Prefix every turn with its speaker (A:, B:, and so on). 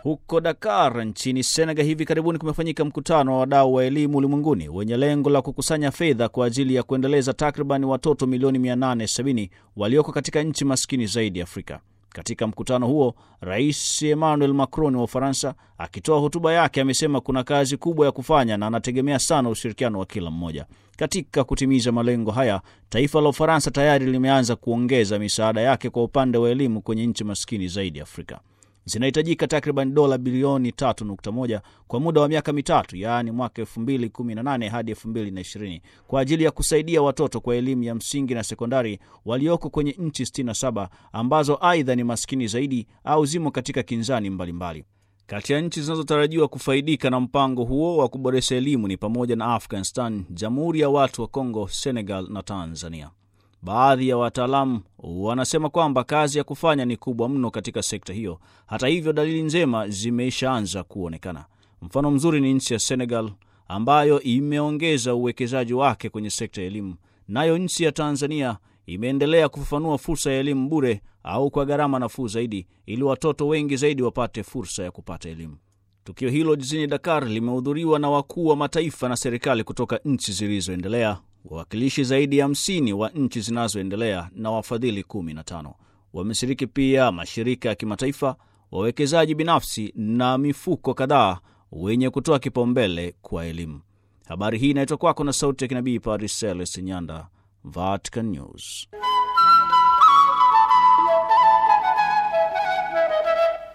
A: Huko Dakar nchini Senegal hivi karibuni kumefanyika mkutano wa wadau wa elimu ulimwenguni wenye lengo la kukusanya fedha kwa ajili ya kuendeleza takriban watoto milioni 870 walioko katika nchi maskini zaidi Afrika. Katika mkutano huo, Rais Emmanuel Macron wa Ufaransa akitoa hotuba yake amesema kuna kazi kubwa ya kufanya na anategemea sana ushirikiano wa kila mmoja. Katika kutimiza malengo haya, taifa la Ufaransa tayari limeanza kuongeza misaada yake kwa upande wa elimu kwenye nchi maskini zaidi Afrika. Zinahitajika takriban dola bilioni 3.1 kwa muda wa miaka mitatu, yaani mwaka 2018 hadi 2020 kwa ajili ya kusaidia watoto kwa elimu ya msingi na sekondari walioko kwenye nchi 67 ambazo aidha ni maskini zaidi au zimo katika kinzani mbalimbali mbali. Kati ya nchi zinazotarajiwa kufaidika na mpango huo wa kuboresha elimu ni pamoja na Afghanistan, Jamhuri ya Watu wa Kongo, Senegal na Tanzania. Baadhi ya wataalamu wanasema kwamba kazi ya kufanya ni kubwa mno katika sekta hiyo. Hata hivyo, dalili njema zimeshaanza kuonekana. Mfano mzuri ni nchi ya Senegal ambayo imeongeza uwekezaji wake kwenye sekta ya elimu, nayo nchi ya Tanzania imeendelea kufafanua fursa ya elimu bure au kwa gharama nafuu zaidi, ili watoto wengi zaidi wapate fursa ya kupata elimu. Tukio hilo jijini Dakar limehudhuriwa na wakuu wa mataifa na serikali kutoka nchi zilizoendelea wawakilishi zaidi ya hamsini wa nchi zinazoendelea na wafadhili kumi na tano. Wameshiriki pia mashirika ya kimataifa, wawekezaji binafsi na mifuko kadhaa wenye kutoa kipaumbele kwa elimu. Habari hii inaitwa kwako na sauti ya kinabii Paris Celeste Nyanda, Vatican News.